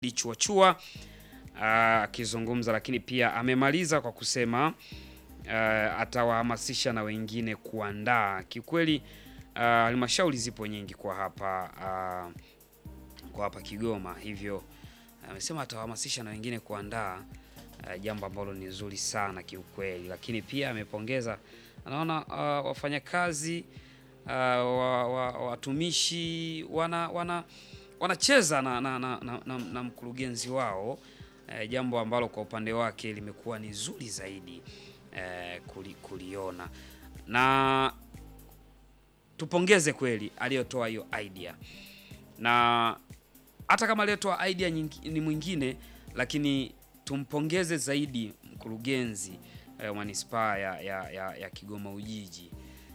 Lichuachua akizungumza, lakini pia amemaliza kwa kusema uh, atawahamasisha na wengine kuandaa. Kiukweli halmashauri uh, zipo nyingi kwa hapa uh, kwa hapa Kigoma, hivyo amesema uh, atawahamasisha na wengine kuandaa uh, jambo ambalo ni zuri sana kiukweli, lakini pia amepongeza anaona uh, wafanyakazi uh, watumishi wa, wa, wana wana wanacheza na, na, na, na, na, na mkurugenzi wao eh, jambo ambalo kwa upande wake limekuwa ni zuri zaidi eh, kuli, kuliona na tupongeze kweli aliyotoa hiyo idea, na hata kama aliyotoa idea nyingi, ni mwingine, lakini tumpongeze zaidi mkurugenzi wa eh, manispaa ya, ya, ya, ya Kigoma Ujiji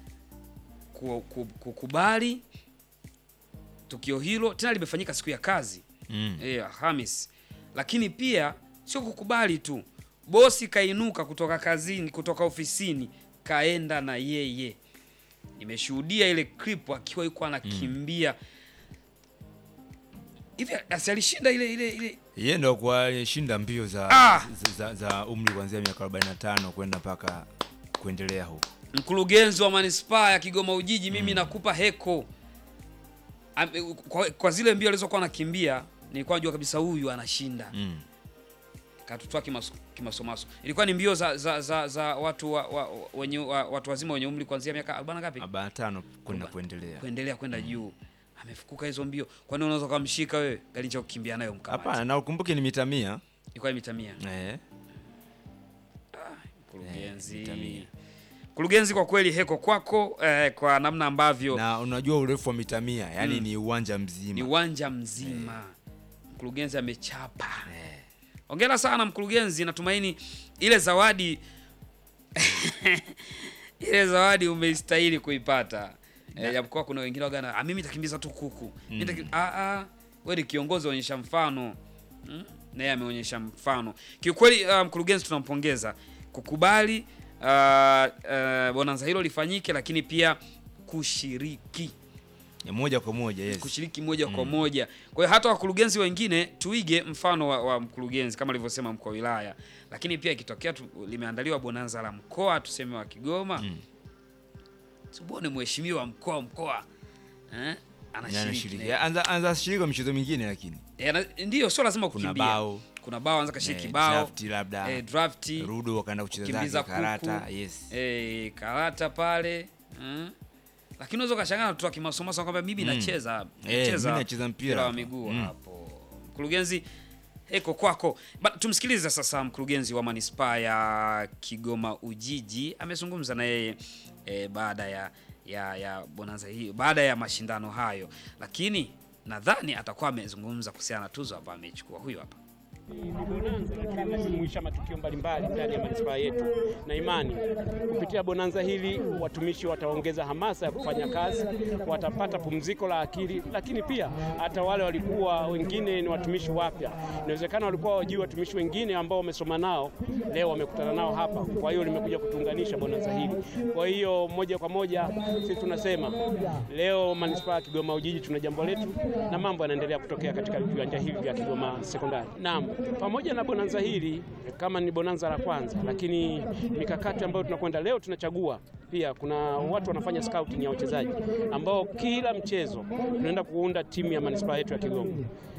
kukubali tukio hilo tena limefanyika siku ya kazi mm. E, Alhamis, lakini pia sio kukubali tu, bosi kainuka kutoka kazini, kutoka ofisini kaenda na yeye. Nimeshuhudia ile clip akiwa yuko anakimbia hivi mm. Asi alishinda ile ile ile, yeye ndo kwa alishinda mbio za, Ah! za, za umri kuanzia miaka 45 kwenda mpaka kuendelea huko. mkurugenzi wa manispaa ya Kigoma Ujiji, mimi nakupa heko Am- kwa, kwa zile mbio alizokuwa anakimbia nilikuwa najua kabisa huyu anashinda Mm. katutoa kimaso- kimasomaso. Ilikuwa ni mbio za, za, za, za watu wa, wa, wenye, wa, watu wazima wenye umri kuanzia miaka 40 ngapi 45 kwenda Kuba- kuendelea. kuendelea kwenda juu. Amefukuka hizo mbio, kwani unaweza kumshika wewe gari cha kukimbia nayo mkamati? Hapana, na ukumbuke ni mita 100. Ilikuwa ni mita mia. Eh. Mkurugenzi, Eh, mita mia. mkurugenzi, kwa kweli heko kwako eh, kwa namna ambavyo Na unajua urefu wa mita 100, yani Mm. ni uwanja ni mzima. uwanja mzima. Mkurugenzi amechapa. Eh. Hongera sana mkurugenzi, natumaini ile zawadi ile zawadi umeistahili kuipata. Eh, japokuwa kuna wengine wagana, ah, mimi nitakimbiza tu kuku. Mimi nitaki- ah ah, wewe ni kiongozi, onyesha mfano. Mm? Naye ameonyesha mfano. Kiukweli uh, mkurugenzi tunampongeza kukubali uh, uh, bonanza hilo lifanyike, lakini pia kushiriki Ya moja kwa moja, yes. kushiriki moja kwa moja. Kwa hiyo hata wakurugenzi wengine tuige mfano wa, wa mkurugenzi kama alivyosema mkuu wa wilaya, lakini pia ikitokea tu, limeandaliwa bonanza la mkoa tuseme wa Kigoma Mm. tuone mheshimiwa mkoa wa mkoa eh, anashiriki Anashiriki. na- Anza anza shiriki kwa michezo mingine lakini. eh, ana- ndio sio lazima Kuna kukimbia. bao, kuna bao anza kashiriki eh, bao draft labda. eh, drafti Rudo wakaenda kucheza kukimbiza zake karata, kuku. yes. eh, karata pale eh. Lakini unaweza ukashangaa tu akimasomaso kwamba mimi Mm. nacheza Eh, nacheza mimi nacheza mpira wa hapa. miguu Mm. hapo. Mkurugenzi, heko kwako. Ba, tumsikilize sasa mkurugenzi wa manispaa ya Kigoma Ujiji amezungumza na yeye eh, baada ya ya ya bonanza hii, baada ya mashindano hayo, lakini nadhani atakuwa amezungumza kuhusiana na tuzo ambayo amechukua. Huyu hapa. Ni bonanza lakini linajumuisha matukio mbalimbali ndani ya manispaa yetu, na imani kupitia bonanza hili watumishi wataongeza hamasa ya kufanya kazi, watapata pumziko la akili, lakini pia hata wale walikuwa wengine ni watumishi wapya, inawezekana walikuwa wajui watumishi wengine ambao wamesoma nao, leo wamekutana nao hapa. Kwa hiyo limekuja kutuunganisha bonanza hili. Kwa hiyo moja kwa moja sisi tunasema leo manispaa ya Kigoma Ujiji tuna jambo letu na mambo yanaendelea kutokea katika viwanja hivi vya Kigoma Sekondari. Naam, pamoja na bonanza hili kama ni bonanza la kwanza, lakini mikakati ambayo tunakwenda leo tunachagua pia kuna watu wanafanya scouting ya wachezaji ambao kila mchezo tunaenda kuunda timu ya manispaa yetu ya Kigoma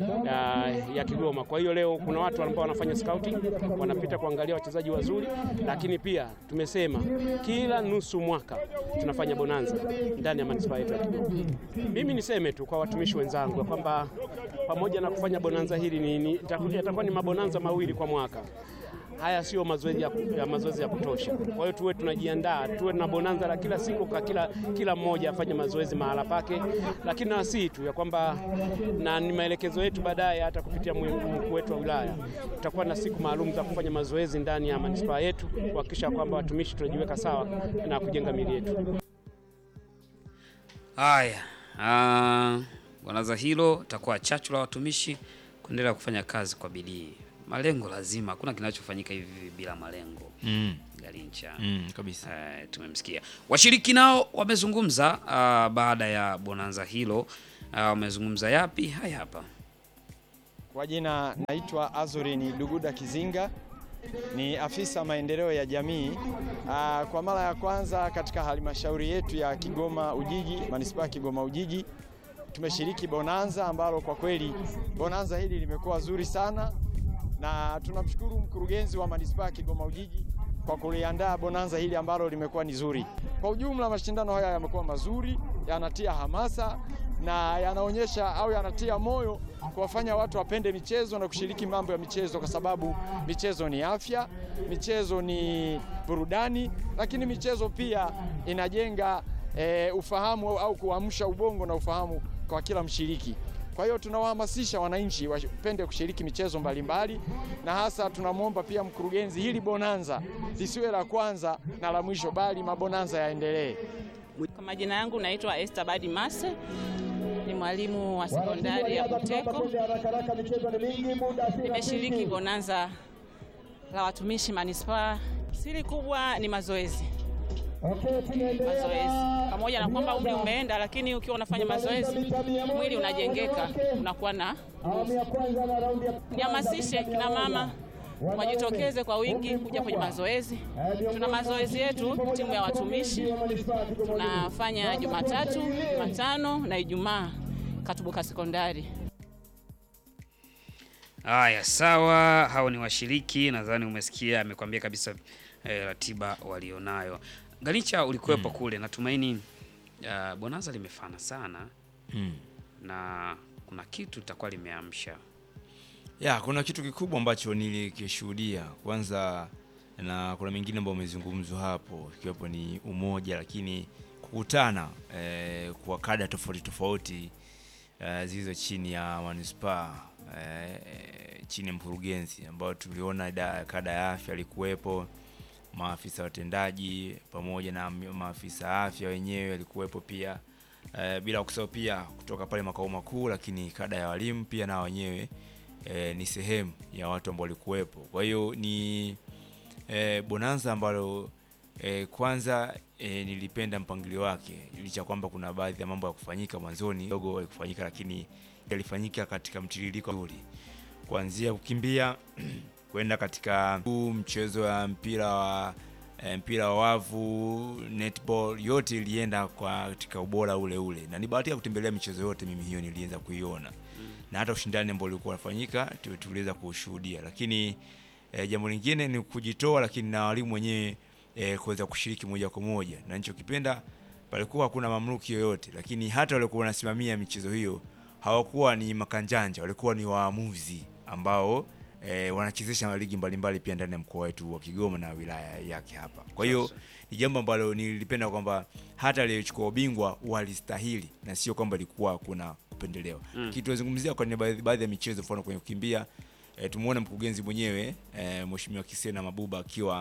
ya, ya Kigoma. Kwa hiyo leo kuna watu ambao wanafanya scouting, wanapita kuangalia wachezaji wazuri, lakini pia tumesema kila nusu mwaka tunafanya bonanza ndani ya manispaa yetu ya Kigoma. Mimi niseme tu kwa watumishi wenzangu ya kwamba pamoja na kufanya bonanza hili ni, ni, itaku- yatakuwa ni mabonanza mawili kwa mwaka. Haya sio mazoezi ya, ya mazoezi ya kutosha. Kwa hiyo tuwe tunajiandaa, tuwe na bonanza la kila siku kwa kila, kila mmoja afanye mazoezi mahala pake, lakini na si tu ya kwamba na ni maelekezo yetu baadaye, hata kupitia mwe- mkuu wetu wa wilaya, tutakuwa na siku maalum za kufanya mazoezi ndani ya manispaa yetu kuhakikisha kwamba watumishi tunajiweka sawa na kujenga miili yetu. Haya, ah, bonanza hilo takuwa chachu la watumishi kuendelea kufanya kazi kwa bidii. Malengo lazima, hakuna kinachofanyika hivi bila malengo. Mm. Galincha Mm, kabisa. Eh, tumemsikia. Washiriki nao wamezungumza ah, baada ya bonanza hilo. Ah, wamezungumza yapi? Haya hapa. Kwa jina naitwa Azurini Luguda Kizinga, ni afisa maendeleo ya jamii. Aa, kwa mara ya kwanza katika halmashauri yetu ya Kigoma Ujiji, manispaa ya Kigoma Ujiji, tumeshiriki bonanza ambalo kwa kweli bonanza hili limekuwa zuri sana, na tunamshukuru mkurugenzi wa manispaa ya Kigoma Ujiji kwa kuliandaa bonanza hili ambalo limekuwa ni zuri. Kwa ujumla, mashindano haya yamekuwa mazuri, yanatia hamasa na yanaonyesha au yanatia moyo kuwafanya watu wapende michezo na kushiriki mambo ya michezo, kwa sababu michezo ni afya, michezo ni burudani, lakini michezo pia inajenga e, ufahamu au kuamsha ubongo na ufahamu kwa kila mshiriki. Kwa hiyo tunawahamasisha wananchi wapende kushiriki michezo mbalimbali, na hasa tunamwomba pia mkurugenzi, hili bonanza lisiwe la kwanza na la mwisho, bali mabonanza yaendelee. Kwa majina yangu naitwa Esther Badi Mase, ni mwalimu wa sekondari ya Buteko. Nimeshiriki bonanza la watumishi manispaa. Siri kubwa ni mazoezi, mazoezi pamoja na kwamba umri umeenda, lakini ukiwa unafanya mazoezi mwili unajengeka, unakuwa na nguvu. Nihamasishe kina mama wajitokeze kwa wingi kuja kwenye mazoezi. Tuna mazoezi yetu timu ya watumishi tunafanya Jumatatu, Jumatano na Ijumaa Katubuka Sekondari. Haya, sawa, hao ni washiriki. Nadhani umesikia, amekwambia kabisa eh, ratiba walionayo. Ganicha, ulikuwepo kule, natumaini uh, bonanza limefana sana Mm. na kuna kitu litakuwa limeamsha. Ya, kuna kitu kikubwa ambacho nilikishuhudia kwanza, na kuna mengine ambayo umezungumzwa hapo, ikiwepo ni umoja, lakini kukutana eh, kwa kada tofauti tofauti eh, zilizo chini ya manispaa eh, chini ya mkurugenzi, ambao tuliona da, kada ya afya alikuwepo, maafisa watendaji pamoja na maafisa afya wenyewe walikuwepo pia eh, bila kusahau pia kutoka pale makao makuu, lakini kada ya walimu pia na wenyewe eh, ni sehemu ya watu ambao walikuwepo. Kwa hiyo ni eh, bonanza ambalo eh, kwanza eh, nilipenda mpangilio wake, licha kwamba kuna baadhi ya mambo ya kufanyika mwanzoni kidogo haikufanyika, lakini yalifanyika katika mtiririko mzuri, kuanzia kukimbia kwenda katika huu mchezo wa mpira wa eh, mpira wa wavu, netball, yote ilienda kwa katika ubora ule ule, na ni bahati ya kutembelea michezo yote, mimi hiyo niliweza kuiona na hata ushindani ambao ulikuwa unafanyika tu- tuliweza kushuhudia, lakini eh, jambo lingine ni kujitoa, lakini na walimu wenyewe eh, kuweza kushiriki moja kwa moja, na nilichokipenda palikuwa hakuna mamluki yoyote, lakini hata walikuwa wanasimamia michezo hiyo hawakuwa ni makanjanja, walikuwa ni waamuzi ambao eh, wanachezesha ligi mbalimbali pia ndani ya mkoa wetu wa Kigoma na wilaya yake hapa. Kwa hiyo ni jambo ambalo nilipenda kwamba hata aliyechukua ubingwa walistahili na sio kwamba ilikuwa kuna kupendelewa. Mm. Kitu tunazungumzia kwenye baadhi, baadhi ya michezo, mfano kwenye kukimbia e, tumuona mkurugenzi mwenyewe e, Mheshimiwa Kisena Mabuba akiwa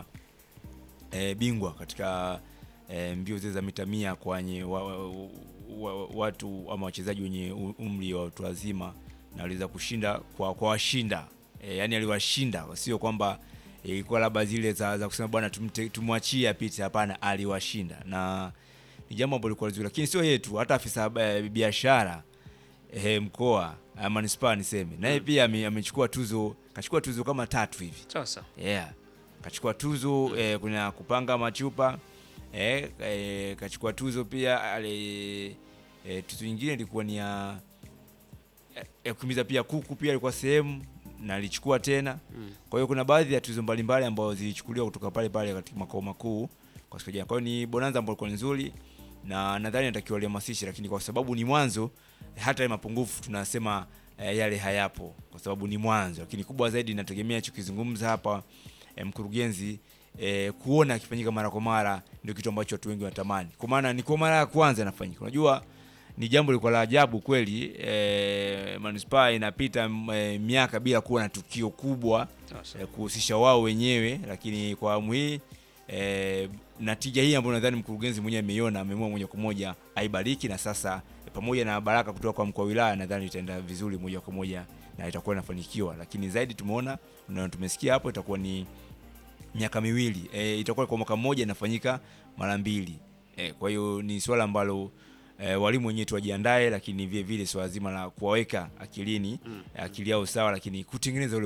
e, bingwa katika e, mbio zile za mita mia kwenye wa, wa, wa, watu ama wachezaji wenye u- umri wa watu wazima na aliweza kushinda kwa kwa washinda e, yani aliwashinda, sio kwamba e, ilikuwa labda zile za, za kusema bwana tumte- tumwachie apite. Hapana, aliwashinda na ni jambo ambalo lilikuwa zuri, lakini sio yetu, hata afisa eh, biashara eh, mkoa eh, manispaa niseme naye pia ame- amechukua tuzo, kachukua tuzo kama tatu hivi Sasa yeah. Kachukua tuzo eh, kuna kupanga machupa eh, eh, kachukua tuzo pia ale, eh, tuzo nyingine ilikuwa ni ya eh, ya kukimbiza pia kuku pia ilikuwa sehemu na alichukua tena Mm. kwa hiyo kuna baadhi ya tuzo mbalimbali ambazo zilichukuliwa kutoka pale pale katika makao makuu kwa siku ya jana. Kwa hiyo ni bonanza ambayo ilikuwa nzuri na nadhani natakiwa lihamasishe, lakini kwa sababu ni mwanzo, hata ya mapungufu tunasema eh, yale hayapo kwa sababu ni mwanzo, lakini kubwa zaidi nategemea chokizungumza hapa eh, mkurugenzi eh, kuona akifanyika mara kwa mara ndio kitu ambacho watu wengi wanatamani, kwa maana ni kwa mara ya kwanza inafanyika. Unajua ni jambo lilikuwa la ajabu kweli eh, manispaa inapita m- eh, miaka bila kuwa na tukio kubwa sasa eh, kuhusisha wao wenyewe, lakini kwa awamu hii eh, natija hii ambayo nadhani mkurugenzi mwenyewe ameiona, ameamua moja kwa moja aibariki, na sasa eh, pamoja na baraka kutoka kwa mkuu wa wilaya, nadhani itaenda vizuri moja kwa moja na itakuwa inafanikiwa, lakini zaidi tumeona na tumesikia hapo itakuwa ni miaka miwili e, itakuwa kwa mwaka mmoja inafanyika mara mbili e, kwa hiyo ni swala ambalo eh, walimu wenyewe tuwajiandae, lakini vile vile swala zima la kuwaweka akilini akili yao sawa, lakini kutengeneza ule